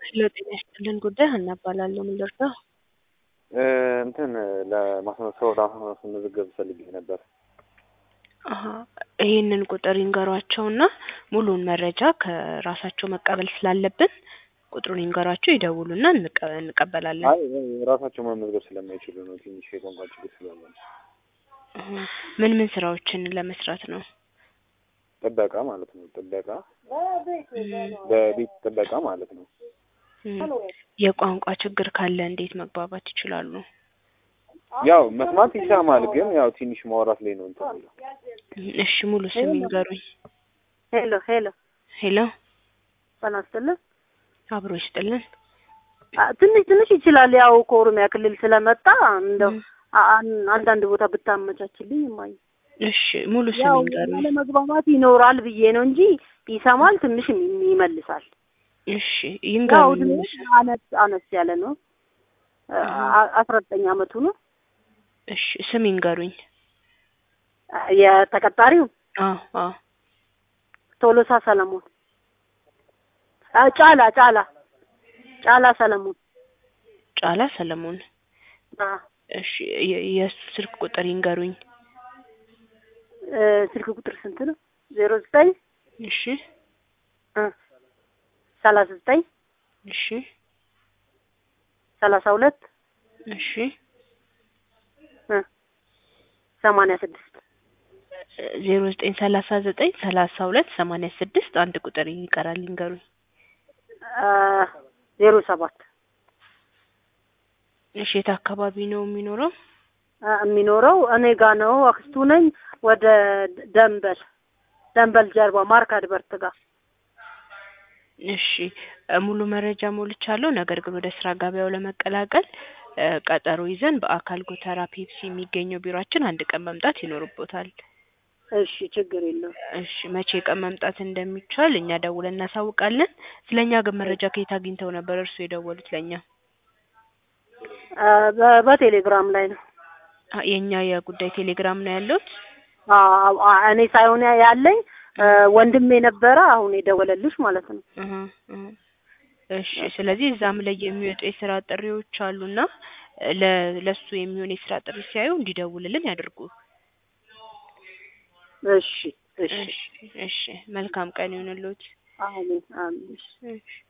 ሄሎ ጤና ይስጥልን ጉዳይ ሀና እባላለሁ። ምን ልርዳው? እንትን ለማስመሰው ለማስመዘገብ ፈልጌ ነበር። አሀ ይሄንን ቁጥር ይንገሯቸውና ሙሉውን መረጃ ከራሳቸው መቀበል ስላለብን ቁጥሩን ይንገሯቸው፣ ይደውሉና እንቀ- እንቀበላለን። አይ ራሳቸው መመዝገብ ስለማይችሉ ነው። ትንሽ የቋንቋ ችግር ስላለ ነው። አሀ ምን ምን ስራዎችን ለመስራት ነው? ጥበቃ ማለት ነው። ጥበቃ እም፣ በቤት ጥበቃ ማለት ነው። እም፣ የቋንቋ ችግር ካለ እንዴት መግባባት ይችላሉ? ያው መስማት ይሰማል፣ ግን ያው ትንሽ ማውራት ላይ ነው እንትን የሚለው። እም፣ እሺ ሙሉ ስም ይንገሩኝ። ሄሎ ሄሎ፣ ሄሎ ጤና ይስጥልን። አብሮ ይስጥልን። አ- ትንሽ ትንሽ ይችላል። ያው ከኦሮሚያ ክልል ስለመጣ እንደው እም፣ አ- አን- አንዳንድ ቦታ ብታመቻችልኝ እማዬ። እሺ ሙሉ ስም ያው ይንገሩኝ። አለመግባባት ይኖራል ብዬ ነው እንጂ ይሰማል፣ ትንሽ ይመልሳል። እሺ ያው ይንገሩኝ እድሜ ሙሉ ስም። አነስ አነስ ያለ ነው። አ- አስራ ዘጠኝ አመቱ ነው። እሺ ስም ይንገሩኝ። የተቀጣሪው አዎ አዎ ቶሎሳ ሰለሞን አ፣ ጫላ ጫላ ጫላ ሰለሞን ጫላ ሰለሞን። አ፣ እሺ የ- የእሱ ስልክ ቁጥር ይንገሩኝ። እ፣ ስልክ ቁጥር ስንት ነው? ዜሮ ዘጠኝ እሺ እ፣ ሰላሳ ዘጠኝ እሺ ሰላሳ ሁለት እሺ እ፣ ሰማንያ ስድስት ዜሮ ዘጠኝ ሰላሳ ዘጠኝ ሰላሳ ሁለት ሰማንያ ስድስት አንድ ቁጥር ይቀራል ይንገሩኝ። አ፣ ዜሮ ሰባት እሺ የት አካባቢ ነው የሚኖረው? አ፣ የሚኖረው እኔ ጋ ነው። አክስቱ ነኝ። ወደ ደንበል ደንበል ጀርባ ማርካድ በርት ጋር እሺ እ፣ ሙሉ መረጃ ሞልቻለሁ። ነገር ግን ወደ ስራ ገበያው ለመቀላቀል እ፣ ቀጠሮ ይዘን በአካል ጎተራ ፔፕሲ የሚገኘው ቢሮአችን አንድ ቀን መምጣት ይኖርቦታል። እሺ፣ ችግር የለውም። እሺ መቼ ቀን መምጣት እንደሚቻል እኛ ደውለን እናሳውቃለን። ስለኛ ግን መረጃ ከየት አግኝተው ነበር እርሱ የደወሉት ለኛ? አ፣ በ- በቴሌግራም ላይ ነው። አ፣ የኛ የጉዳይ ቴሌግራም ነው ያለሁት። አ፣ አ፣ እኔ ሳይሆን ያለኝ አ፣ ወንድሜ ነበረ አሁን የደወለልሽ ማለት ነው። እህ እህ እሺ ስለዚህ እዛም ላይ የሚወጡ የስራ ጥሪዎች አሉና ለ ለሱ የሚሆን የስራ ጥሪ ሲያዩ እንዲደውልልን ያድርጉ። እሺ፣ እሺ፣ እሺ እሺ መልካም ቀን ይሁንልዎት። አሜን፣ አሜን። እሺ